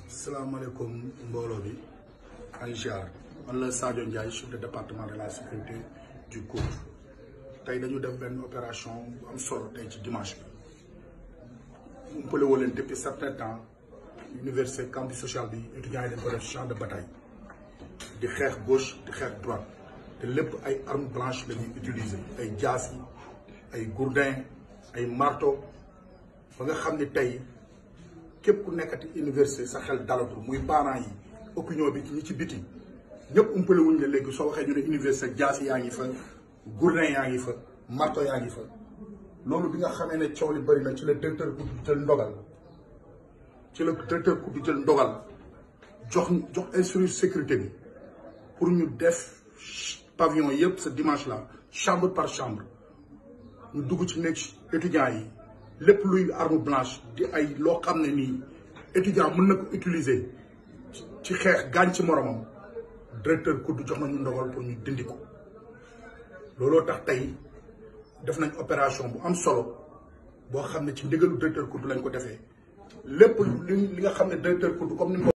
salaamaaleykum mbooloo bi ay ziar man la Sadio Ndiaye chef de département de la sécurité du COUD tey dañu def benn opération bu am solo tey ci dimanche bi umpale woo leen depuis certain temps université campus social bi étudiants yi dañ ko def champ de bataille di xeex gauche di xeex droite te lépp ay armes blanches la ñuy utiliser ay jaas yi ay gourdin ay marteau ba nga xam ni tey képp ku nekkati université sa xel dalatul muy parents yi opinion bi ñi ci biti ñëpp umpale wuñ la léegi soo waxee ñu ne université jaas yaa ngi fa gourdin yaa ngi fa marteau yaa ngi fa loolu bi nga xamee ne coow li bëri na ci la directeur ku jël ndogal ci la directeur ku jël ndogal jox jox instruire sécurité bi pour ñu def pavillon yëpp ce dimanche là chambre par chambre ñu dugg ci nekk étudiants yi lépp luy arme blanche di ay loo xam ne nii étudiant mën na ko utiliser ci xeex gaañ ci moromam directeur kudd jox nañu ndogal pour ñu dindi ko looloo tax tey def nañ opération bu am solo boo xam ne ci ndigalu directeur kudd lañ ko defee lépp li li nga xam ne directeur kudd comme ni